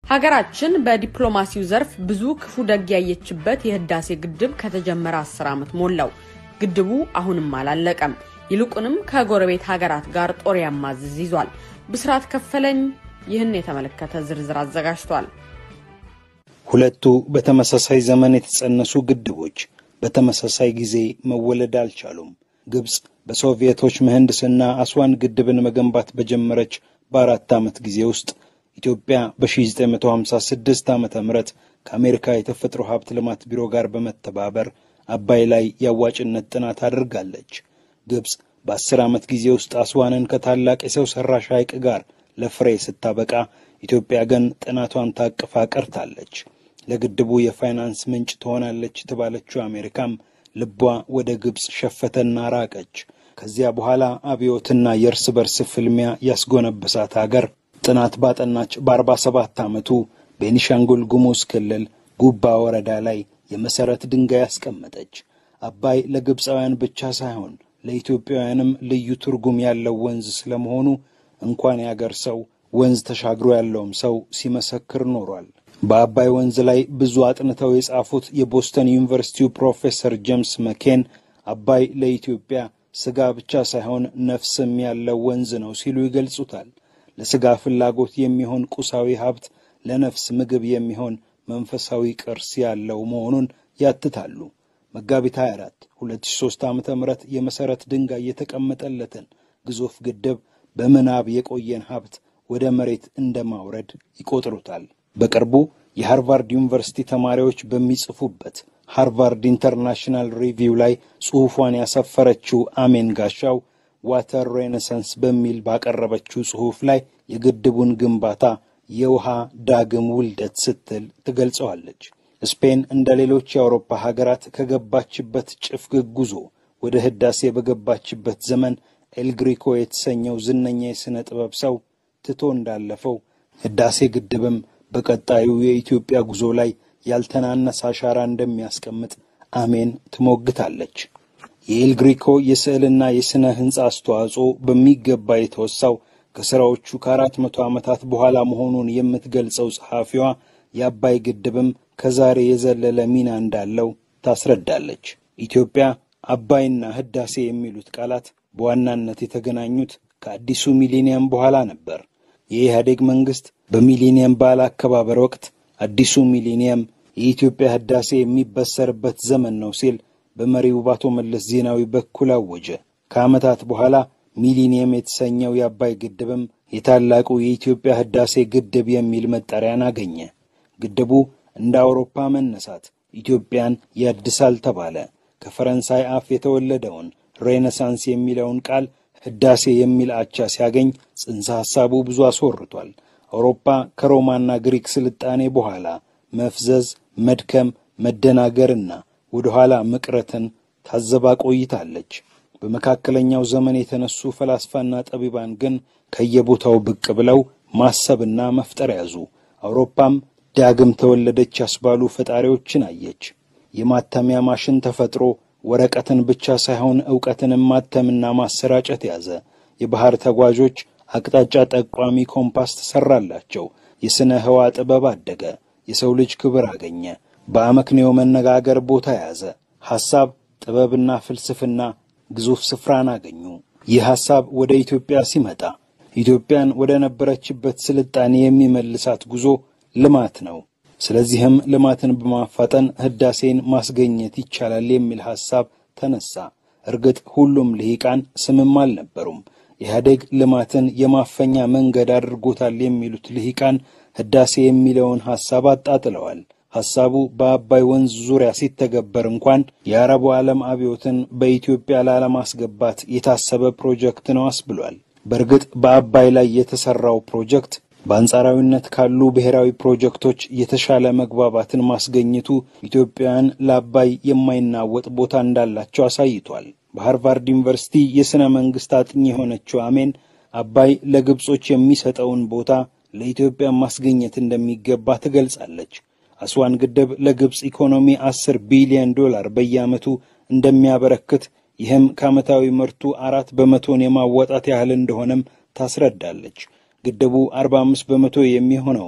ሀገራችን በዲፕሎማሲው ዘርፍ ብዙ ክፉ ደግ ያየችበት የህዳሴ ግድብ ከተጀመረ አስር ዓመት ሞላው። ግድቡ አሁንም አላለቀም። ይልቁንም ከጎረቤት ሀገራት ጋር ጦር ያማዝዝ ይዟል። ብስራት ከፈለኝ ይህን የተመለከተ ዝርዝር አዘጋጅቷል። ሁለቱ በተመሳሳይ ዘመን የተጸነሱ ግድቦች በተመሳሳይ ጊዜ መወለድ አልቻሉም። ግብፅ በሶቪየቶች ምህንድስና አስዋን ግድብን መገንባት በጀመረች በአራት ዓመት ጊዜ ውስጥ ኢትዮጵያ በ1956 ዓ ም ከአሜሪካ የተፈጥሮ ሀብት ልማት ቢሮ ጋር በመተባበር አባይ ላይ የአዋጭነት ጥናት አድርጋለች። ግብፅ በአስር ዓመት ጊዜ ውስጥ አስዋንን ከታላቅ የሰው ሠራሽ ሐይቅ ጋር ለፍሬ ስታበቃ፣ ኢትዮጵያ ግን ጥናቷን ታቅፋ ቀርታለች። ለግድቡ የፋይናንስ ምንጭ ትሆናለች የተባለችው አሜሪካም ልቧ ወደ ግብፅ ሸፈተና ራቀች። ከዚያ በኋላ አብዮትና የእርስ በርስ ፍልሚያ ያስጎነበሳት አገር ጥናት ባጠናች በአርባ ሰባት ዓመቱ ቤኒሻንጉል ጉሙዝ ክልል ጉባ ወረዳ ላይ የመሠረት ድንጋይ አስቀመጠች። አባይ ለግብፃውያን ብቻ ሳይሆን ለኢትዮጵያውያንም ልዩ ትርጉም ያለው ወንዝ ስለመሆኑ እንኳን ያገር ሰው ወንዝ ተሻግሮ ያለውም ሰው ሲመሰክር ኖሯል። በአባይ ወንዝ ላይ ብዙ አጥንተው የጻፉት የቦስተን ዩኒቨርሲቲው ፕሮፌሰር ጄምስ መኬን አባይ ለኢትዮጵያ ሥጋ ብቻ ሳይሆን ነፍስም ያለው ወንዝ ነው ሲሉ ይገልጹታል። ለሥጋ ፍላጎት የሚሆን ቁሳዊ ሀብት፣ ለነፍስ ምግብ የሚሆን መንፈሳዊ ቅርስ ያለው መሆኑን ያትታሉ። መጋቢት 24 2003 ዓ ም የመሠረት ድንጋይ የተቀመጠለትን ግዙፍ ግድብ በምናብ የቆየን ሀብት ወደ መሬት እንደ ማውረድ ይቆጥሩታል። በቅርቡ የሃርቫርድ ዩኒቨርሲቲ ተማሪዎች በሚጽፉበት ሃርቫርድ ኢንተርናሽናል ሪቪው ላይ ጽሑፏን ያሰፈረችው አሜን ጋሻው ዋተር ሬኔሳንስ በሚል ባቀረበችው ጽሑፍ ላይ የግድቡን ግንባታ የውሃ ዳግም ውልደት ስትል ትገልጸዋለች። ስፔን እንደ ሌሎች የአውሮፓ ሀገራት ከገባችበት ጭፍግግ ጉዞ ወደ ህዳሴ በገባችበት ዘመን ኤልግሪኮ የተሰኘው ዝነኛ የሥነ ጥበብ ሰው ትቶ እንዳለፈው ህዳሴ ግድብም በቀጣዩ የኢትዮጵያ ጉዞ ላይ ያልተናነሰ አሻራ እንደሚያስቀምጥ አሜን ትሞግታለች። የኤልግሪኮ የስዕልና የሥነ ሕንፃ አስተዋጽኦ በሚገባ የተወሳው ከሥራዎቹ ከአራት መቶ ዓመታት በኋላ መሆኑን የምትገልጸው ጸሐፊዋ የአባይ ግድብም ከዛሬ የዘለለ ሚና እንዳለው ታስረዳለች። ኢትዮጵያ አባይና ህዳሴ የሚሉት ቃላት በዋናነት የተገናኙት ከአዲሱ ሚሊኒየም በኋላ ነበር። የኢህአዴግ መንግሥት በሚሊኒየም በዓል አከባበር ወቅት አዲሱ ሚሊኒየም የኢትዮጵያ ህዳሴ የሚበሰርበት ዘመን ነው ሲል በመሪው በአቶ መለስ ዜናዊ በኩል አወጀ። ከዓመታት በኋላ ሚሊኒየም የተሰኘው የአባይ ግድብም የታላቁ የኢትዮጵያ ህዳሴ ግድብ የሚል መጠሪያን አገኘ። ግድቡ እንደ አውሮፓ መነሳት ኢትዮጵያን ያድሳል ተባለ። ከፈረንሳይ አፍ የተወለደውን ሬኔሳንስ የሚለውን ቃል ህዳሴ የሚል አቻ ሲያገኝ ጽንሰ ሐሳቡ ብዙ አስወርቷል። አውሮፓ ከሮማና ግሪክ ስልጣኔ በኋላ መፍዘዝ፣ መድከም፣ መደናገርና ወደ ኋላ መቅረትን ታዘባ ቆይታለች። በመካከለኛው ዘመን የተነሱ ፈላስፋና ጠቢባን ግን ከየቦታው ብቅ ብለው ማሰብና መፍጠር ያዙ። አውሮፓም ዳግም ተወለደች ያስባሉ ፈጣሪዎችን አየች። የማተሚያ ማሽን ተፈጥሮ ወረቀትን ብቻ ሳይሆን ዕውቀትንም ማተምና ማሰራጨት ያዘ። የባሕር ተጓዦች አቅጣጫ ጠቋሚ ኮምፓስ ተሠራላቸው። የሥነ ሕዋ ጥበብ አደገ። የሰው ልጅ ክብር አገኘ። በአመክንዮ መነጋገር ቦታ ያዘ። ሐሳብ፣ ጥበብና ፍልስፍና ግዙፍ ስፍራን አገኙ። ይህ ሐሳብ ወደ ኢትዮጵያ ሲመጣ ኢትዮጵያን ወደ ነበረችበት ስልጣኔ የሚመልሳት ጉዞ ልማት ነው። ስለዚህም ልማትን በማፋጠን ህዳሴን ማስገኘት ይቻላል የሚል ሐሳብ ተነሳ። እርግጥ ሁሉም ልሂቃን ስምም አልነበሩም። ኢህአዴግ ልማትን የማፈኛ መንገድ አድርጎታል የሚሉት ልሂቃን ህዳሴ የሚለውን ሐሳብ አጣጥለዋል። ሐሳቡ በአባይ ወንዝ ዙሪያ ሲተገበር እንኳን የአረቡ ዓለም አብዮትን በኢትዮጵያ ላለማስገባት የታሰበ ፕሮጀክት ነው አስብሏል። በእርግጥ በአባይ ላይ የተሠራው ፕሮጀክት በአንጻራዊነት ካሉ ብሔራዊ ፕሮጀክቶች የተሻለ መግባባትን ማስገኘቱ ኢትዮጵያውያን ለአባይ የማይናወጥ ቦታ እንዳላቸው አሳይቷል። በሃርቫርድ ዩኒቨርሲቲ የሥነ መንግሥት አጥኚ የሆነችው አሜን አባይ ለግብጾች የሚሰጠውን ቦታ ለኢትዮጵያ ማስገኘት እንደሚገባ ትገልጻለች። አስዋን ግድብ ለግብፅ ኢኮኖሚ አስር ቢሊዮን ዶላር በየዓመቱ እንደሚያበረክት ይህም ከዓመታዊ ምርቱ አራት በመቶን የማወጣት ያህል እንደሆነም ታስረዳለች። ግድቡ 45 በመቶ የሚሆነውን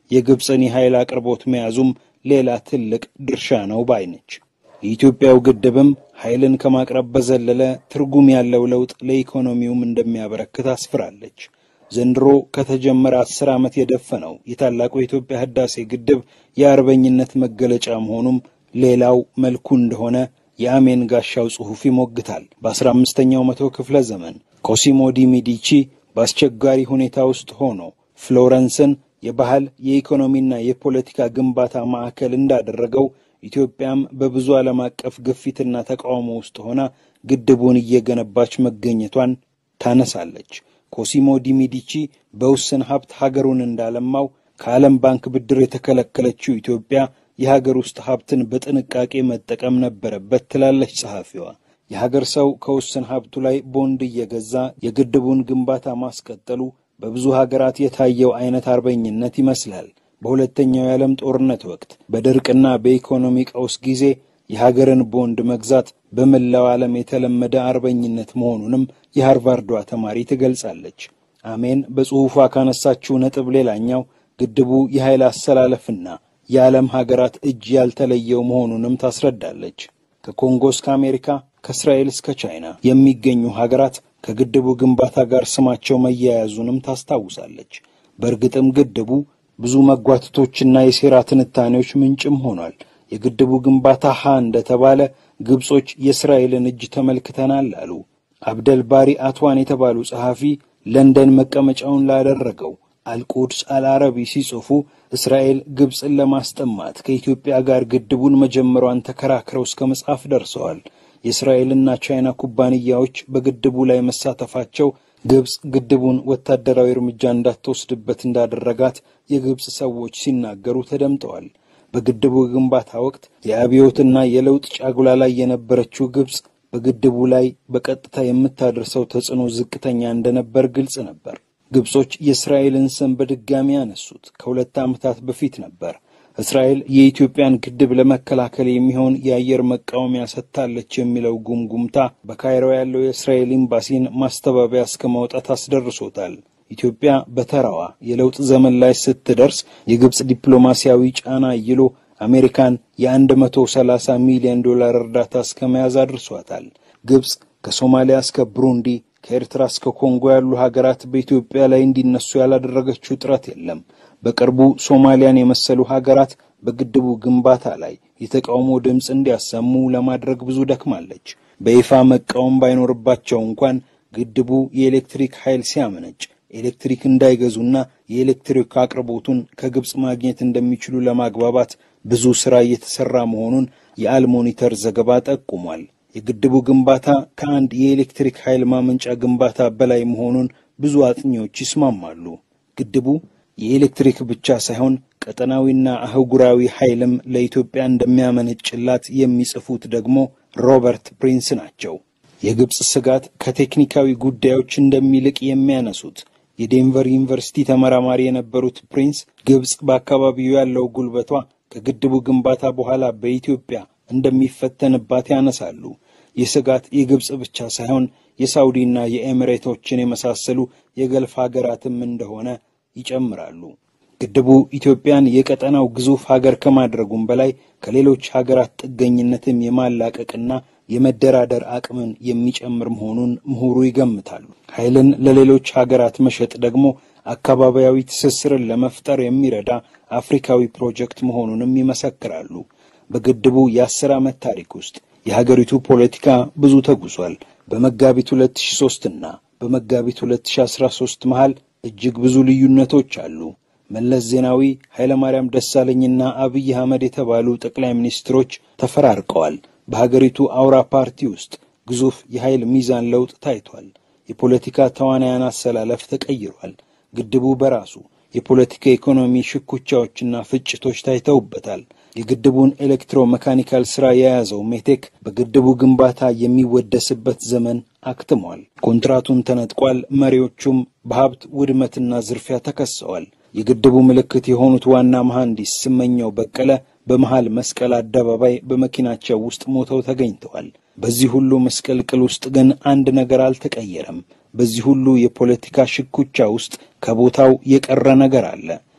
የግብፅን የኃይል አቅርቦት መያዙም ሌላ ትልቅ ድርሻ ነው ባይ ነች። የኢትዮጵያው ግድብም ኃይልን ከማቅረብ በዘለለ ትርጉም ያለው ለውጥ ለኢኮኖሚውም እንደሚያበረክት አስፍራለች። ዘንድሮ ከተጀመረ አስር ዓመት የደፈነው የታላቁ የኢትዮጵያ ህዳሴ ግድብ የአርበኝነት መገለጫ መሆኑም ሌላው መልኩ እንደሆነ የአሜን ጋሻው ጽሑፍ ይሞግታል። በአስራ አምስተኛው መቶ ክፍለ ዘመን ኮሲሞ ዲ ሚዲቺ በአስቸጋሪ ሁኔታ ውስጥ ሆኖ ፍሎረንስን የባህል የኢኮኖሚና የፖለቲካ ግንባታ ማዕከል እንዳደረገው ኢትዮጵያም በብዙ ዓለም አቀፍ ግፊትና ተቃውሞ ውስጥ ሆና ግድቡን እየገነባች መገኘቷን ታነሳለች። ኮሲሞ ዲ ሚዲቺ በውስን ሀብት ሀገሩን እንዳለማው ከዓለም ባንክ ብድር የተከለከለችው ኢትዮጵያ የሀገር ውስጥ ሀብትን በጥንቃቄ መጠቀም ነበረበት ትላለች ጸሐፊዋ። የሀገር ሰው ከውስን ሀብቱ ላይ ቦንድ እየገዛ የግድቡን ግንባታ ማስቀጠሉ በብዙ ሀገራት የታየው አይነት አርበኝነት ይመስላል። በሁለተኛው የዓለም ጦርነት ወቅት በድርቅና በኢኮኖሚ ቀውስ ጊዜ የሀገርን ቦንድ መግዛት በመላው ዓለም የተለመደ አርበኝነት መሆኑንም የሃርቫርዷ ተማሪ ትገልጻለች። አሜን በጽሑፏ ካነሳችው ነጥብ ሌላኛው ግድቡ የኃይል አሰላለፍና የዓለም ሀገራት እጅ ያልተለየው መሆኑንም ታስረዳለች። ከኮንጎ እስከ አሜሪካ፣ ከእስራኤል እስከ ቻይና የሚገኙ ሀገራት ከግድቡ ግንባታ ጋር ስማቸው መያያዙንም ታስታውሳለች። በእርግጥም ግድቡ ብዙ መጓተቶችና የሴራ ትንታኔዎች ምንጭም ሆኗል። የግድቡ ግንባታ ሀ እንደተባለ ግብጾች የእስራኤልን እጅ ተመልክተናል አሉ። አብደል ባሪ አትዋን የተባሉ ጸሐፊ ለንደን መቀመጫውን ላደረገው አልቁድስ አልአረቢ ሲጽፉ እስራኤል ግብፅን ለማስጠማት ከኢትዮጵያ ጋር ግድቡን መጀመሯን ተከራክረው እስከ መጻፍ ደርሰዋል። የእስራኤልና ቻይና ኩባንያዎች በግድቡ ላይ መሳተፋቸው ግብፅ ግድቡን ወታደራዊ እርምጃ እንዳትወስድበት እንዳደረጋት የግብፅ ሰዎች ሲናገሩ ተደምጠዋል። በግድቡ ግንባታ ወቅት የአብዮትና የለውጥ ጫጉላ ላይ የነበረችው ግብፅ በግድቡ ላይ በቀጥታ የምታደርሰው ተጽዕኖ ዝቅተኛ እንደነበር ግልጽ ነበር። ግብጾች የእስራኤልን ስም በድጋሚ ያነሱት ከሁለት ዓመታት በፊት ነበር። እስራኤል የኢትዮጵያን ግድብ ለመከላከል የሚሆን የአየር መቃወሚያ ሰጥታለች የሚለው ጉምጉምታ በካይሮ ያለው የእስራኤል ኤምባሲን ማስተባበያ እስከ ማውጣት አስደርሶታል። ኢትዮጵያ በተራዋ የለውጥ ዘመን ላይ ስትደርስ የግብፅ ዲፕሎማሲያዊ ጫና ይሎ አሜሪካን የአንድ መቶ ሰላሳ ሚሊዮን ዶላር እርዳታ እስከ መያዝ አድርሷታል። ግብፅ ከሶማሊያ እስከ ብሩንዲ ከኤርትራ እስከ ኮንጎ ያሉ ሀገራት በኢትዮጵያ ላይ እንዲነሱ ያላደረገችው ጥረት የለም። በቅርቡ ሶማሊያን የመሰሉ ሀገራት በግድቡ ግንባታ ላይ የተቃውሞ ድምፅ እንዲያሰሙ ለማድረግ ብዙ ደክማለች። በይፋ መቃወም ባይኖርባቸው እንኳን ግድቡ የኤሌክትሪክ ኃይል ሲያመነጭ ኤሌክትሪክ እንዳይገዙና የኤሌክትሪክ አቅርቦቱን ከግብፅ ማግኘት እንደሚችሉ ለማግባባት ብዙ ሥራ እየተሠራ መሆኑን የአልሞኒተር ዘገባ ጠቁሟል። የግድቡ ግንባታ ከአንድ የኤሌክትሪክ ኃይል ማመንጫ ግንባታ በላይ መሆኑን ብዙ አጥኚዎች ይስማማሉ። ግድቡ የኤሌክትሪክ ብቻ ሳይሆን ቀጠናዊና አህጉራዊ ኃይልም ለኢትዮጵያ እንደሚያመነጭላት የሚጽፉት ደግሞ ሮበርት ፕሪንስ ናቸው። የግብፅ ስጋት ከቴክኒካዊ ጉዳዮች እንደሚልቅ የሚያነሱት የዴንቨር ዩኒቨርሲቲ ተመራማሪ የነበሩት ፕሪንስ ግብፅ በአካባቢው ያለው ጉልበቷ ከግድቡ ግንባታ በኋላ በኢትዮጵያ እንደሚፈተንባት ያነሳሉ። ይህ ስጋት የግብፅ ብቻ ሳይሆን የሳውዲና የኤሚሬቶችን የመሳሰሉ የገልፍ ሀገራትም እንደሆነ ይጨምራሉ። ግድቡ ኢትዮጵያን የቀጠናው ግዙፍ ሀገር ከማድረጉም በላይ ከሌሎች ሀገራት ጥገኝነትም የማላቀቅና የመደራደር አቅምን የሚጨምር መሆኑን ምሁሩ ይገምታሉ። ኃይልን ለሌሎች ሀገራት መሸጥ ደግሞ አካባቢያዊ ትስስርን ለመፍጠር የሚረዳ አፍሪካዊ ፕሮጀክት መሆኑንም ይመሰክራሉ። በግድቡ የአስር ዓመት ታሪክ ውስጥ የሀገሪቱ ፖለቲካ ብዙ ተጉዟል። በመጋቢት 2003 እና በመጋቢት 2013 መሃል እጅግ ብዙ ልዩነቶች አሉ። መለስ ዜናዊ፣ ኃይለማርያም ደሳለኝና አብይ አህመድ የተባሉ ጠቅላይ ሚኒስትሮች ተፈራርቀዋል። በሀገሪቱ አውራ ፓርቲ ውስጥ ግዙፍ የኃይል ሚዛን ለውጥ ታይቷል። የፖለቲካ ተዋናያን አሰላለፍ ተቀይሯል። ግድቡ በራሱ የፖለቲካ ኢኮኖሚ ሽኩቻዎችና ፍጭቶች ታይተውበታል። የግድቡን ኤሌክትሮ መካኒካል ሥራ የያዘው ሜቴክ በግድቡ ግንባታ የሚወደስበት ዘመን አክትሟል። ኮንትራቱን ተነጥቋል። መሪዎቹም በሀብት ውድመትና ዝርፊያ ተከሰዋል። የግድቡ ምልክት የሆኑት ዋና መሐንዲስ ስመኘው በቀለ በመሃል መስቀል አደባባይ በመኪናቸው ውስጥ ሞተው ተገኝተዋል። በዚህ ሁሉ ምስቅልቅል ውስጥ ግን አንድ ነገር አልተቀየረም። በዚህ ሁሉ የፖለቲካ ሽኩቻ ውስጥ ከቦታው የቀረ ነገር አለ።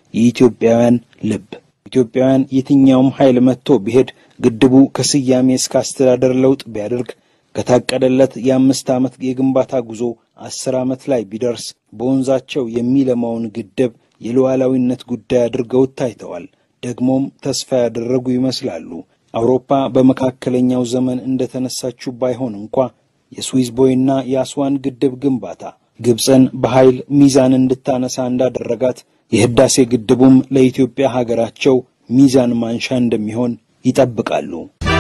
የኢትዮጵያውያን ልብ። ኢትዮጵያውያን የትኛውም ኃይል መጥቶ ቢሄድ ግድቡ ከስያሜ እስከ አስተዳደር ለውጥ ቢያደርግ ከታቀደለት የአምስት ዓመት የግንባታ ጉዞ አስር ዓመት ላይ ቢደርስ በወንዛቸው የሚለማውን ግድብ የሉዓላዊነት ጉዳይ አድርገው ታይተዋል። ደግሞም ተስፋ ያደረጉ ይመስላሉ። አውሮፓ በመካከለኛው ዘመን እንደተነሳችው ባይሆን እንኳ የስዊዝ ቦይና የአስዋን ግድብ ግንባታ ግብፅን በኃይል ሚዛን እንድታነሳ እንዳደረጋት የህዳሴ ግድቡም ለኢትዮጵያ ሀገራቸው ሚዛን ማንሻ እንደሚሆን ይጠብቃሉ።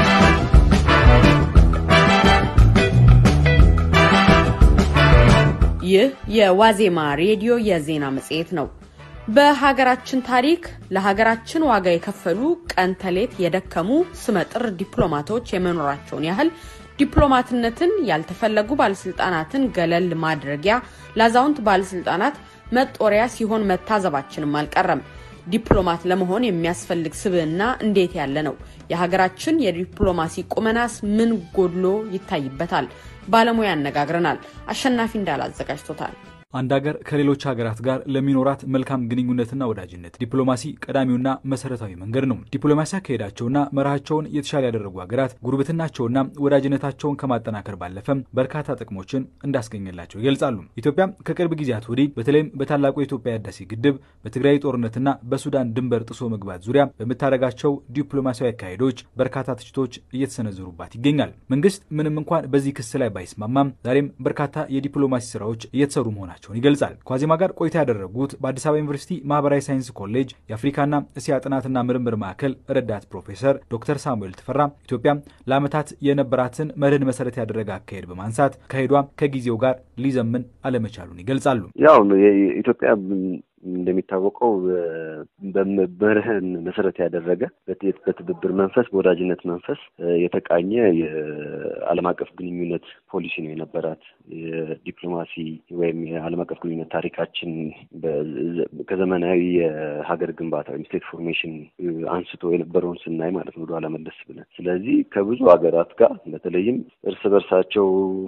ይህ የዋዜማ ሬዲዮ የዜና መጽሔት ነው። በሀገራችን ታሪክ ለሀገራችን ዋጋ የከፈሉ ቀን ተሌት የደከሙ ስመጥር ዲፕሎማቶች የመኖራቸውን ያህል ዲፕሎማትነትን ያልተፈለጉ ባለስልጣናትን ገለል ማድረጊያ ለአዛውንት ባለስልጣናት መጦሪያ ሲሆን መታዘባችንም አልቀረም። ዲፕሎማት ለመሆን የሚያስፈልግ ስብዕና እንዴት ያለ ነው? የሀገራችን የዲፕሎማሲ ቁመናስ ምን ጎድሎ ይታይበታል? ባለሙያ ያነጋግረናል። አሸናፊ እንዳል አዘጋጅቶታል። አንድ ሀገር ከሌሎች ሀገራት ጋር ለሚኖራት መልካም ግንኙነትና ወዳጅነት ዲፕሎማሲ ቀዳሚውና መሰረታዊ መንገድ ነው። ዲፕሎማሲ አካሄዳቸውና መርሃቸውን የተሻለ ያደረጉ ሀገራት ጉርብትናቸውና ወዳጅነታቸውን ከማጠናከር ባለፈም በርካታ ጥቅሞችን እንዳስገኘላቸው ይገልጻሉ። ኢትዮጵያ ከቅርብ ጊዜያት ወዲህ በተለይም በታላቁ የኢትዮጵያ ህዳሴ ግድብ፣ በትግራይ ጦርነትና በሱዳን ድንበር ጥሶ መግባት ዙሪያ በምታደርጋቸው ዲፕሎማሲያዊ አካሄዶች በርካታ ትችቶች እየተሰነዘሩባት ይገኛል። መንግስት ምንም እንኳን በዚህ ክስ ላይ ባይስማማም ዛሬም በርካታ የዲፕሎማሲ ስራዎች እየተሰሩ መሆናቸው መሆናቸውን ይገልጻል። ከዋዜማ ጋር ቆይታ ያደረጉት በአዲስ አበባ ዩኒቨርሲቲ ማህበራዊ ሳይንስ ኮሌጅ የአፍሪካና እስያ ጥናትና ምርምር ማዕከል ረዳት ፕሮፌሰር ዶክተር ሳሙኤል ተፈራ ኢትዮጵያ ለዓመታት የነበራትን መርህን መሰረት ያደረገ አካሄድ በማንሳት ካሄዷ ከጊዜው ጋር ሊዘምን አለመቻሉን ይገልጻሉ። ያው ኢትዮጵያ እንደሚታወቀው በመርህን መሰረት ያደረገ በትብብር መንፈስ በወዳጅነት መንፈስ የተቃኘ የዓለም አቀፍ ግንኙነት ፖሊሲ ነው የነበራት። የዲፕሎማሲ ወይም የዓለም አቀፍ ግንኙነት ታሪካችን ከዘመናዊ የሀገር ግንባታ ወይም ስቴት ፎርሜሽን አንስቶ የነበረውን ስናይ ማለት ነው ወደኋላ መለስ ብለን። ስለዚህ ከብዙ ሀገራት ጋር በተለይም እርስ በርሳቸው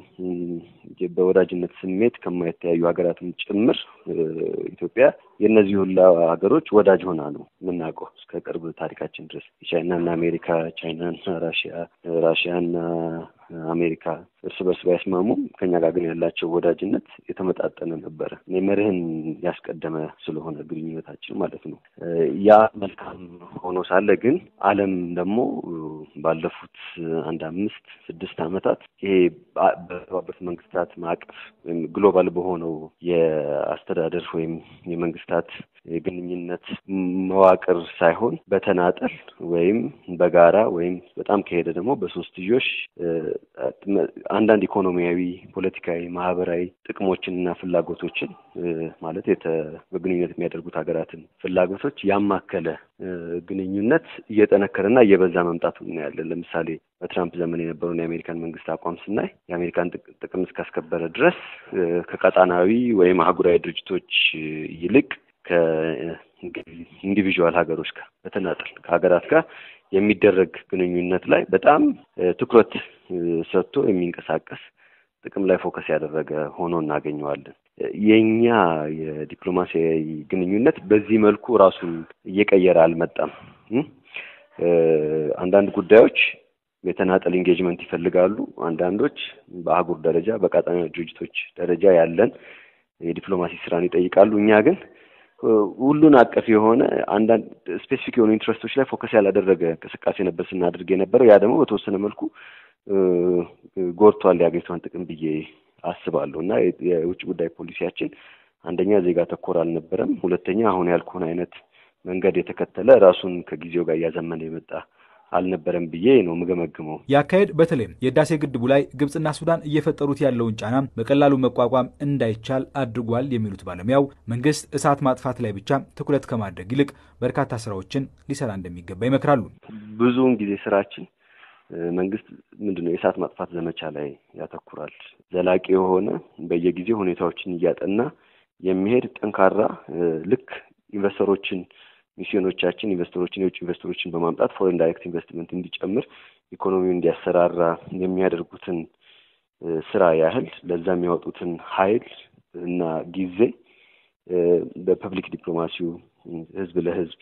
በወዳጅነት ስሜት ከማይተያዩ ሀገራትም ጭምር ኢትዮጵያ የእነዚህ ሁላ ሀገሮች ወዳጅ ሆና ነው የምናውቀው እስከ ቅርብ ታሪካችን ድረስ የቻይናና አሜሪካ፣ ቻይናና ራሽያ፣ ራሽያና አሜሪካ እርስ በርስ ባይስማሙም ከኛ ጋር ግን ያላቸው ወዳጅነት የተመጣጠነ ነበረ። መርህን ያስቀደመ ስለሆነ ግንኙነታችን ማለት ነው። ያ መልካም ሆኖ ሳለ ግን ዓለም ደግሞ ባለፉት አንድ አምስት ስድስት ዓመታት ይሄ በተባበሩት መንግስታት ማዕቀፍ ወይም ግሎባል በሆነው የአስተዳደር ወይም የመንግስታት የግንኙነት መዋቅር ሳይሆን በተናጠል ወይም በጋራ ወይም በጣም ከሄደ ደግሞ በሶስትዮሽ አንዳንድ ኢኮኖሚያዊ፣ ፖለቲካዊ፣ ማህበራዊ ጥቅሞችን እና ፍላጎቶችን ማለት በግንኙነት የሚያደርጉት ሀገራትን ፍላጎቶች ያማከለ ግንኙነት እየጠነከረና እየበዛ መምጣቱ እናያለን። ለምሳሌ በትራምፕ ዘመን የነበረውን የአሜሪካን መንግስት አቋም ስናይ የአሜሪካን ጥቅም እስካስከበረ ድረስ ከቀጣናዊ ወይም አህጉራዊ ድርጅቶች ይልቅ ከኢንዲቪዥዋል ሀገሮች ጋር በተናጠል ከሀገራት ጋር የሚደረግ ግንኙነት ላይ በጣም ትኩረት ሰጥቶ የሚንቀሳቀስ ጥቅም ላይ ፎከስ ያደረገ ሆኖ እናገኘዋለን። የእኛ የዲፕሎማሲያዊ ግንኙነት በዚህ መልኩ ራሱን እየቀየረ አልመጣም። አንዳንድ ጉዳዮች የተናጠል ኢንጌጅመንት ይፈልጋሉ። አንዳንዶች በአህጉር ደረጃ በቀጣና ድርጅቶች ደረጃ ያለን የዲፕሎማሲ ስራን ይጠይቃሉ። እኛ ግን ሁሉን አቀፍ የሆነ አንዳንድ ስፔሲፊክ የሆኑ ኢንትረስቶች ላይ ፎከስ ያላደረገ እንቅስቃሴ ነበር ስናደርግ የነበረው። ያ ደግሞ በተወሰነ መልኩ ጎድቷል የሀገሪቷን ጥቅም ብዬ አስባለሁ እና የውጭ ጉዳይ ፖሊሲያችን አንደኛ ዜጋ ተኮር አልነበረም። ሁለተኛ አሁን ያልኩህን አይነት መንገድ የተከተለ ራሱን ከጊዜው ጋር እያዘመነ የመጣ አልነበረም ብዬ ነው የምገመግመው። የአካሄድ በተለይም የህዳሴ ግድቡ ላይ ግብፅና ሱዳን እየፈጠሩት ያለውን ጫና በቀላሉ መቋቋም እንዳይቻል አድርጓል የሚሉት ባለሙያው መንግስት እሳት ማጥፋት ላይ ብቻ ትኩረት ከማድረግ ይልቅ በርካታ ስራዎችን ሊሰራ እንደሚገባ ይመክራሉ። ብዙውን ጊዜ ስራችን መንግስት ምንድን ነው የእሳት ማጥፋት ዘመቻ ላይ ያተኩራል። ዘላቂ የሆነ በየጊዜው ሁኔታዎችን እያጠና የሚሄድ ጠንካራ ልክ ኢንቨስተሮችን ሚስዮኖቻችን ኢንቨስተሮችን የውጭ ኢንቨስተሮችን በማምጣት ፎሬን ዳይሬክት ኢንቨስትመንት እንዲጨምር ኢኮኖሚውን እንዲያሰራራ የሚያደርጉትን ስራ ያህል ለዛ የሚያወጡትን ኃይል እና ጊዜ በፐብሊክ ዲፕሎማሲው ህዝብ ለህዝብ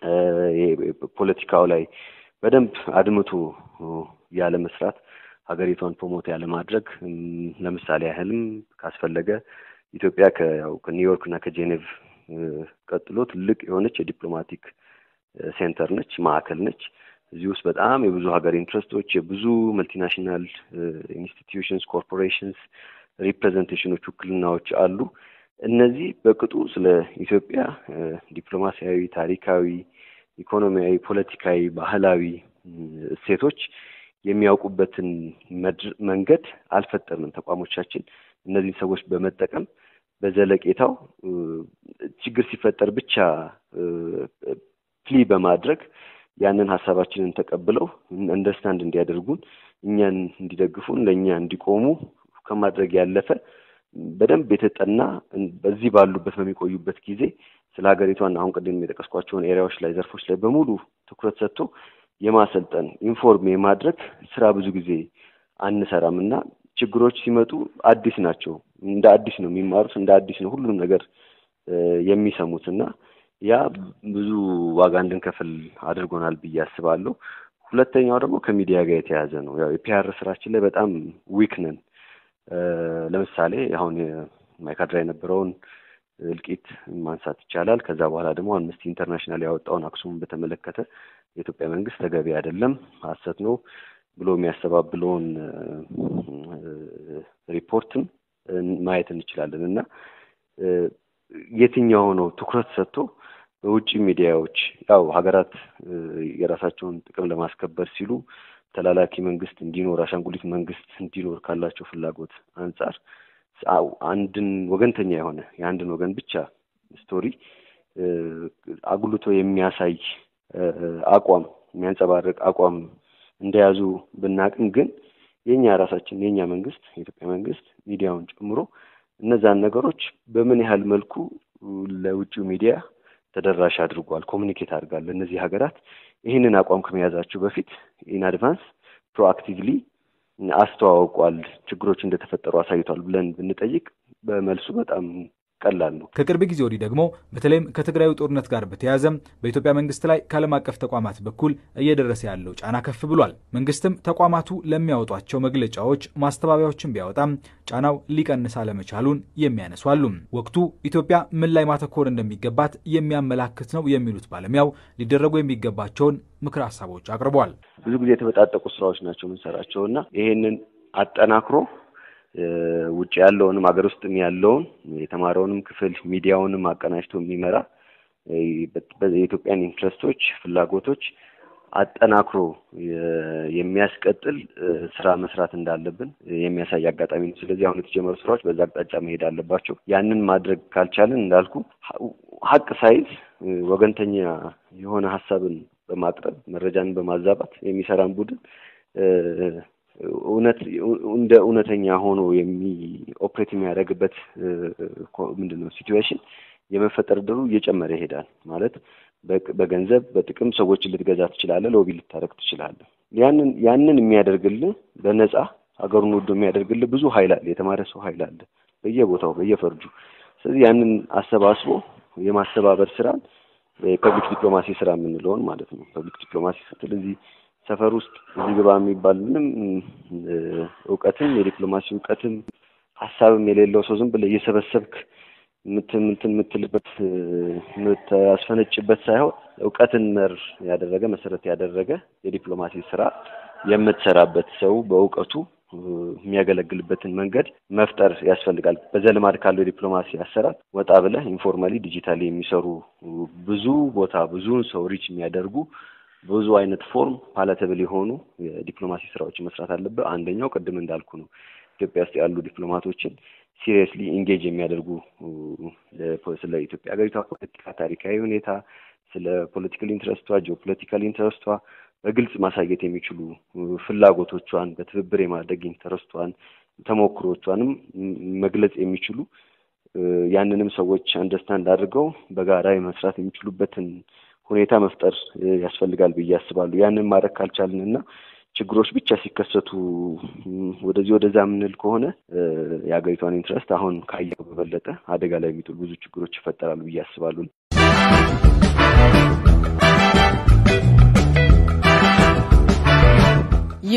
ፖለቲካው ላይ በደንብ አድምቶ ያለ መስራት ሀገሪቷን ፕሮሞት ያለ ማድረግ ለምሳሌ ያህልም ካስፈለገ ኢትዮጵያ ከያው ከኒውዮርክ እና ከጄኔቭ ቀጥሎ ትልቅ የሆነች የዲፕሎማቲክ ሴንተር ነች፣ ማዕከል ነች። እዚህ ውስጥ በጣም የብዙ ሀገር ኢንትረስቶች፣ የብዙ መልቲናሽናል ኢንስቲትዩሽንስ፣ ኮርፖሬሽንስ ሪፕሬዘንቴሽኖች፣ ውክልናዎች አሉ። እነዚህ በቅጡ ስለ ኢትዮጵያ ዲፕሎማሲያዊ፣ ታሪካዊ፣ ኢኮኖሚያዊ፣ ፖለቲካዊ፣ ባህላዊ እሴቶች የሚያውቁበትን መንገድ አልፈጠርንም። ተቋሞቻችን እነዚህን ሰዎች በመጠቀም በዘለቄታው ችግር ሲፈጠር ብቻ ፕሊ በማድረግ ያንን ሀሳባችንን ተቀብለው አንደርስታንድ እንዲያደርጉን እኛን እንዲደግፉን ለእኛ እንዲቆሙ ከማድረግ ያለፈ በደንብ የተጠና በዚህ ባሉበት በሚቆዩበት ጊዜ ስለ ሀገሪቷን አሁን ቅድም የጠቀስኳቸውን ኤሪያዎች ላይ ዘርፎች ላይ በሙሉ ትኩረት ሰጥቶ የማሰልጠን ኢንፎርም የማድረግ ስራ ብዙ ጊዜ አንሰራም እና ችግሮች ሲመጡ አዲስ ናቸው። እንደ አዲስ ነው የሚማሩት፣ እንደ አዲስ ነው ሁሉንም ነገር የሚሰሙት እና ያ ብዙ ዋጋ እንድንከፍል አድርጎናል ብዬ አስባለሁ። ሁለተኛው ደግሞ ከሚዲያ ጋር የተያያዘ ነው። ያው የፒአር ስራችን ላይ በጣም ዊክ ነን። ለምሳሌ አሁን ማይካድራ የነበረውን እልቂት ማንሳት ይቻላል። ከዛ በኋላ ደግሞ አምነስቲ ኢንተርናሽናል ያወጣውን አክሱምን በተመለከተ የኢትዮጵያ መንግስት ተገቢ አይደለም፣ ሀሰት ነው ብሎ የሚያስተባብለውን ሪፖርትም ማየት እንችላለን እና የትኛው ነው ትኩረት ሰጥቶ በውጭ ሚዲያዎች ያው ሀገራት የራሳቸውን ጥቅም ለማስከበር ሲሉ ተላላኪ መንግስት እንዲኖር አሻንጉሊት መንግስት እንዲኖር ካላቸው ፍላጎት አንጻር አንድን ወገንተኛ የሆነ የአንድን ወገን ብቻ ስቶሪ አጉልቶ የሚያሳይ አቋም የሚያንጸባርቅ አቋም እንደያዙ ብናቅም ግን የኛ ራሳችን የኛ መንግስት የኢትዮጵያ መንግስት ሚዲያውን ጨምሮ እነዛን ነገሮች በምን ያህል መልኩ ለውጭው ሚዲያ ተደራሽ አድርጓል፣ ኮሚኒኬት አድርጋል። እነዚህ ሀገራት ይህንን አቋም ከመያዛቸው በፊት ኢን አድቫንስ ፕሮአክቲቭሊ አስተዋውቋል፣ ችግሮች እንደተፈጠሩ አሳይቷል ብለን ብንጠይቅ በመልሱ በጣም ቀላል ነው። ከቅርብ ጊዜ ወዲህ ደግሞ በተለይም ከትግራዩ ጦርነት ጋር በተያያዘ በኢትዮጵያ መንግስት ላይ ከዓለም አቀፍ ተቋማት በኩል እየደረሰ ያለው ጫና ከፍ ብሏል። መንግስትም ተቋማቱ ለሚያወጧቸው መግለጫዎች ማስተባበያዎችን ቢያወጣም ጫናው ሊቀንስ አለመቻሉን የሚያነሱ አሉ። ወቅቱ ኢትዮጵያ ምን ላይ ማተኮር እንደሚገባት የሚያመላክት ነው የሚሉት ባለሙያው ሊደረጉ የሚገባቸውን ምክር ሀሳቦች አቅርበዋል። ብዙ ጊዜ የተበጣጠቁ ስራዎች ናቸው የምንሰራቸው እና ይሄንን አጠናክሮ ውጭ ያለውንም ሀገር ውስጥም ያለውን የተማረውንም ክፍል ሚዲያውንም አቀናጅቶ የሚመራ የኢትዮጵያን ኢንትረስቶች፣ ፍላጎቶች አጠናክሮ የሚያስቀጥል ስራ መስራት እንዳለብን የሚያሳይ አጋጣሚ ነው። ስለዚህ አሁን የተጀመሩ ስራዎች በዛ አቅጣጫ መሄድ አለባቸው። ያንን ማድረግ ካልቻልን እንዳልኩ ሀቅ ሳይዝ ወገንተኛ የሆነ ሀሳብን በማቅረብ መረጃን በማዛባት የሚሰራን ቡድን እውነት እንደ እውነተኛ ሆኖ የሚ ኦፕሬት የሚያደርግበት ምንድን ነው ሲትዌሽን የመፈጠር ድሩ እየጨመረ ይሄዳል። ማለት በገንዘብ በጥቅም ሰዎችን ልትገዛ ትችላለህ፣ ሎቢ ልታደርግ ትችላለህ። ያንን ያንን የሚያደርግልህ በነፃ ሀገሩን ወዶ የሚያደርግልህ ብዙ ኃይል አለ፣ የተማረ ሰው ኃይል አለ በየቦታው በየፈርጁ። ስለዚህ ያንን አሰባስቦ የማስተባበር ስራን ፐብሊክ ዲፕሎማሲ ስራ የምንለውን ማለት ነው። ፐብሊክ ዲፕሎማሲ ስትል እዚህ ሰፈር ውስጥ እዚህ ግባ የሚባል ምንም እውቀትም የዲፕሎማሲ እውቀትም ሀሳብም የሌለው ሰው ዝም ብለህ እየሰበሰብክ ምትን ምትን የምትልበት የምታስፈነጭበት ሳይሆን እውቀትን መር ያደረገ መሰረት ያደረገ የዲፕሎማሲ ስራ የምትሰራበት ሰው በእውቀቱ የሚያገለግልበትን መንገድ መፍጠር ያስፈልጋል። በዘልማድ ካለው የዲፕሎማሲ አሰራር ወጣ ብለህ ኢንፎርማሊ ዲጂታሊ የሚሰሩ ብዙ ቦታ ብዙውን ሰው ሪች የሚያደርጉ ብዙ አይነት ፎርም ፓላተብል የሆኑ የዲፕሎማሲ ስራዎችን መስራት አለበት። አንደኛው ቅድም እንዳልኩ ነው። ኢትዮጵያ ውስጥ ያሉ ዲፕሎማቶችን ሲሪየስሊ ኢንጌጅ የሚያደርጉ ስለ ኢትዮጵያ ሀገሪቷ ፖለቲካ፣ ታሪካዊ ሁኔታ፣ ስለ ፖለቲካል ኢንትረስቷ፣ ጂኦፖለቲካል ኢንትረስቷ በግልጽ ማሳየት የሚችሉ ፍላጎቶቿን በትብብር የማድረግ ኢንተረስቷን ተሞክሮቿንም መግለጽ የሚችሉ ያንንም ሰዎች አንደርስታንድ አድርገው በጋራ የመስራት የሚችሉበትን ሁኔታ መፍጠር ያስፈልጋል ብዬ አስባለሁ። ያንን ማድረግ ካልቻልን እና ችግሮች ብቻ ሲከሰቱ ወደዚህ ወደዛ የምንል ከሆነ የሀገሪቷን ኢንትረስት አሁን ካየው በበለጠ አደጋ ላይ የሚጥሉ ብዙ ችግሮች ይፈጠራሉ ብዬ አስባለሁ።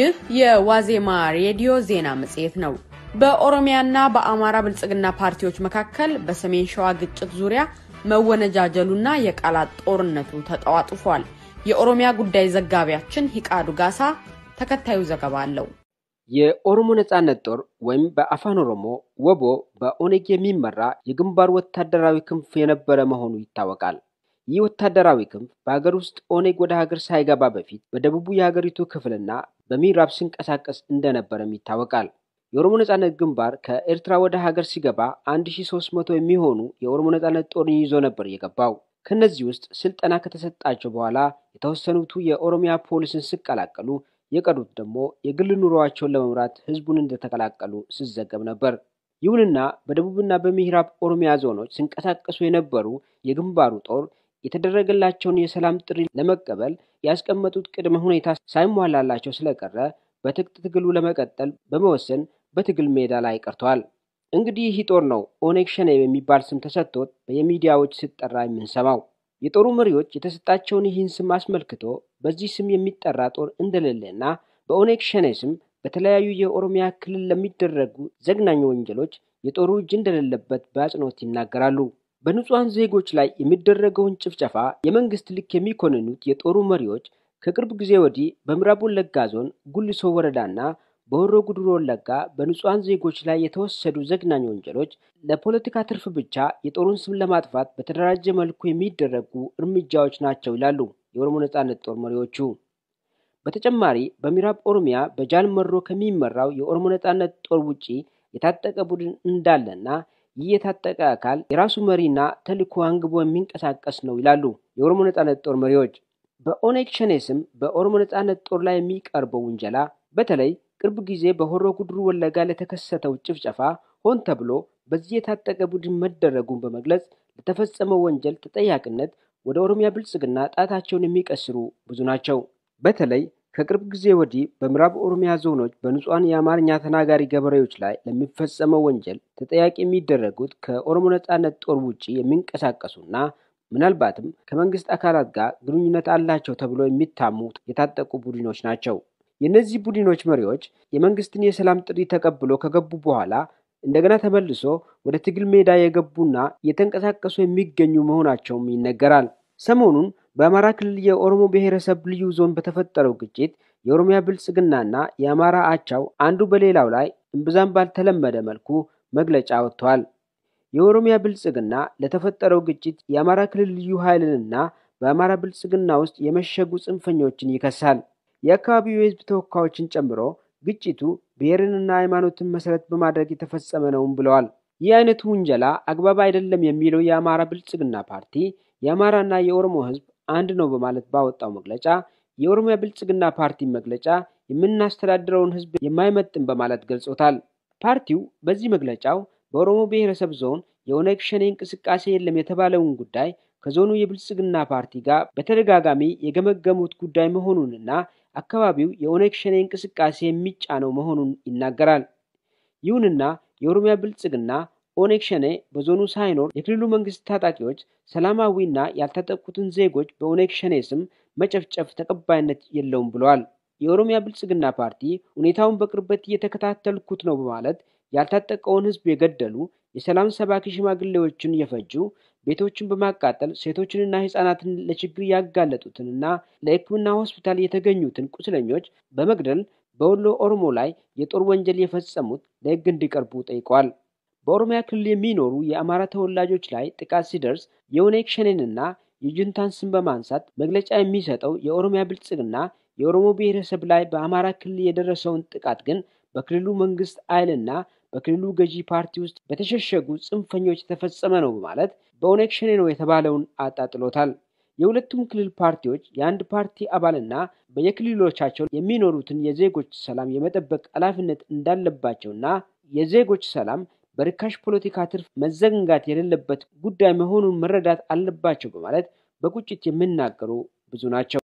ይህ የዋዜማ ሬዲዮ ዜና መጽሔት ነው። በኦሮሚያና በአማራ ብልጽግና ፓርቲዎች መካከል በሰሜን ሸዋ ግጭት ዙሪያ መወነጃጀሉና የቃላት ጦርነቱ ተጧጡፏል። የኦሮሚያ ጉዳይ ዘጋቢያችን ሂቃዱ ጋሳ ተከታዩ ዘገባ አለው። የኦሮሞ ነጻነት ጦር ወይም በአፋን ኦሮሞ ወቦ በኦኔግ የሚመራ የግንባር ወታደራዊ ክንፍ የነበረ መሆኑ ይታወቃል። ይህ ወታደራዊ ክንፍ በሀገር ውስጥ ኦኔግ ወደ ሀገር ሳይገባ በፊት በደቡቡ የሀገሪቱ ክፍልና በምዕራብ ሲንቀሳቀስ እንደነበረም ይታወቃል። የኦሮሞ ነጻነት ግንባር ከኤርትራ ወደ ሀገር ሲገባ 1300 የሚሆኑ የኦሮሞ ነጻነት ጦርን ይዞ ነበር የገባው። ከነዚህ ውስጥ ስልጠና ከተሰጣቸው በኋላ የተወሰኑቱ የኦሮሚያ ፖሊስን ሲቀላቀሉ የቀሩት ደግሞ የግል ኑሮዋቸውን ለመምራት ህዝቡን እንደተቀላቀሉ ሲዘገብ ነበር። ይሁንና በደቡብና በምዕራብ ኦሮሚያ ዞኖች ሲንቀሳቀሱ የነበሩ የግንባሩ ጦር የተደረገላቸውን የሰላም ጥሪ ለመቀበል ያስቀመጡት ቅድመ ሁኔታ ሳይሟላላቸው ስለቀረ በትጥቅ ትግሉ ለመቀጠል በመወሰን በትግል ሜዳ ላይ ቀርተዋል። እንግዲህ ይህ ጦር ነው ኦነግ ሸኔ የሚባል ስም ተሰጥቶት በየሚዲያዎች ሲጠራ የምንሰማው። የጦሩ መሪዎች የተሰጣቸውን ይህን ስም አስመልክቶ በዚህ ስም የሚጠራ ጦር እንደሌለና በኦነግ ሸኔ ስም በተለያዩ የኦሮሚያ ክልል ለሚደረጉ ዘግናኝ ወንጀሎች የጦሩ እጅ እንደሌለበት በአጽንኦት ይናገራሉ። በንጹሐን ዜጎች ላይ የሚደረገውን ጭፍጨፋ የመንግስት ልክ የሚኮንኑት የጦሩ መሪዎች ከቅርብ ጊዜ ወዲህ በምዕራብ ወለጋ ዞን ጉልሶ ወረዳና በሆሮ ጉድሮ ወለጋ በንጹሐን ዜጎች ላይ የተወሰዱ ዘግናኝ ወንጀሎች ለፖለቲካ ትርፍ ብቻ የጦሩን ስም ለማጥፋት በተደራጀ መልኩ የሚደረጉ እርምጃዎች ናቸው ይላሉ የኦሮሞ ነጻነት ጦር መሪዎቹ። በተጨማሪ በምዕራብ ኦሮሚያ በጃል መሮ ከሚመራው የኦሮሞ ነጻነት ጦር ውጪ የታጠቀ ቡድን እንዳለና ይህ የታጠቀ አካል የራሱ መሪና ተልዕኮ አንግቦ የሚንቀሳቀስ ነው ይላሉ የኦሮሞ ነጻነት ጦር መሪዎች። በኦነግ ሸኔ ስም በኦሮሞ ነጻነት ጦር ላይ የሚቀርበው ውንጀላ በተለይ ቅርብ ጊዜ በሆሮ ጉድሩ ወለጋ ለተከሰተው ጭፍጨፋ ሆን ተብሎ በዚህ የታጠቀ ቡድን መደረጉን በመግለጽ ለተፈጸመው ወንጀል ተጠያቂነት ወደ ኦሮሚያ ብልጽግና ጣታቸውን የሚቀስሩ ብዙ ናቸው። በተለይ ከቅርብ ጊዜ ወዲህ በምዕራብ ኦሮሚያ ዞኖች በንጹሐን የአማርኛ ተናጋሪ ገበሬዎች ላይ ለሚፈጸመው ወንጀል ተጠያቂ የሚደረጉት ከኦሮሞ ነጻነት ጦር ውጭ የሚንቀሳቀሱና ምናልባትም ከመንግስት አካላት ጋር ግንኙነት አላቸው ተብሎ የሚታሙ የታጠቁ ቡድኖች ናቸው። የእነዚህ ቡድኖች መሪዎች የመንግስትን የሰላም ጥሪ ተቀብሎ ከገቡ በኋላ እንደገና ተመልሶ ወደ ትግል ሜዳ የገቡና እየተንቀሳቀሱ የሚገኙ መሆናቸውም ይነገራል። ሰሞኑን በአማራ ክልል የኦሮሞ ብሔረሰብ ልዩ ዞን በተፈጠረው ግጭት የኦሮሚያ ብልጽግናና የአማራ አቻው አንዱ በሌላው ላይ እምብዛም ባልተለመደ መልኩ መግለጫ ወጥተዋል። የኦሮሚያ ብልጽግና ለተፈጠረው ግጭት የአማራ ክልል ልዩ ኃይልንና በአማራ ብልጽግና ውስጥ የመሸጉ ጽንፈኞችን ይከሳል። የአካባቢው የህዝብ ተወካዮችን ጨምሮ ግጭቱ ብሔርንና ሃይማኖትን መሰረት በማድረግ የተፈጸመ ነውም ብለዋል። ይህ አይነቱ ውንጀላ አግባብ አይደለም የሚለው የአማራ ብልጽግና ፓርቲ የአማራና የኦሮሞ ህዝብ አንድ ነው በማለት ባወጣው መግለጫ የኦሮሚያ ብልጽግና ፓርቲ መግለጫ የምናስተዳድረውን ህዝብ የማይመጥን በማለት ገልጾታል። ፓርቲው በዚህ መግለጫው በኦሮሞ ብሔረሰብ ዞን የኦነግ ሸኔ እንቅስቃሴ የለም የተባለውን ጉዳይ ከዞኑ የብልጽግና ፓርቲ ጋር በተደጋጋሚ የገመገሙት ጉዳይ መሆኑንና አካባቢው የኦነግ ሸኔ እንቅስቃሴ የሚጫነው መሆኑን ይናገራል። ይሁንና የኦሮሚያ ብልጽግና ኦነግ ሸኔ በዞኑ ሳይኖር የክልሉ መንግስት ታጣቂዎች ሰላማዊና ያልታጠቁትን ዜጎች በኦነግ ሸኔ ስም መጨፍጨፍ ተቀባይነት የለውም ብለዋል። የኦሮሚያ ብልጽግና ፓርቲ ሁኔታውን በቅርበት እየተከታተልኩት ነው በማለት ያልታጠቀውን ህዝብ የገደሉ፣ የሰላም ሰባኪ ሽማግሌዎችን የፈጁ፣ ቤቶችን በማቃጠል ሴቶችንና ህጻናትን ለችግር ያጋለጡትንና ለሕክምና ሆስፒታል የተገኙትን ቁስለኞች በመግደል በወሎ ኦሮሞ ላይ የጦር ወንጀል የፈጸሙት ለህግ እንዲቀርቡ ጠይቀዋል። በኦሮሚያ ክልል የሚኖሩ የአማራ ተወላጆች ላይ ጥቃት ሲደርስ የኦነግ ሸኔንና የጁንታን ስም በማንሳት መግለጫ የሚሰጠው የኦሮሚያ ብልጽግና የኦሮሞ ብሔረሰብ ላይ በአማራ ክልል የደረሰውን ጥቃት ግን በክልሉ መንግስት ኃይልና በክልሉ ገዢ ፓርቲ ውስጥ በተሸሸጉ ጽንፈኞች የተፈጸመ ነው በማለት በኦነግ ሸኔ ነው የተባለውን አጣጥሎታል። የሁለቱም ክልል ፓርቲዎች የአንድ ፓርቲ አባልና በየክልሎቻቸው የሚኖሩትን የዜጎች ሰላም የመጠበቅ ኃላፊነት እንዳለባቸውና የዜጎች ሰላም በርካሽ ፖለቲካ ትርፍ መዘንጋት የሌለበት ጉዳይ መሆኑን መረዳት አለባቸው በማለት በቁጭት የሚናገሩ ብዙ ናቸው።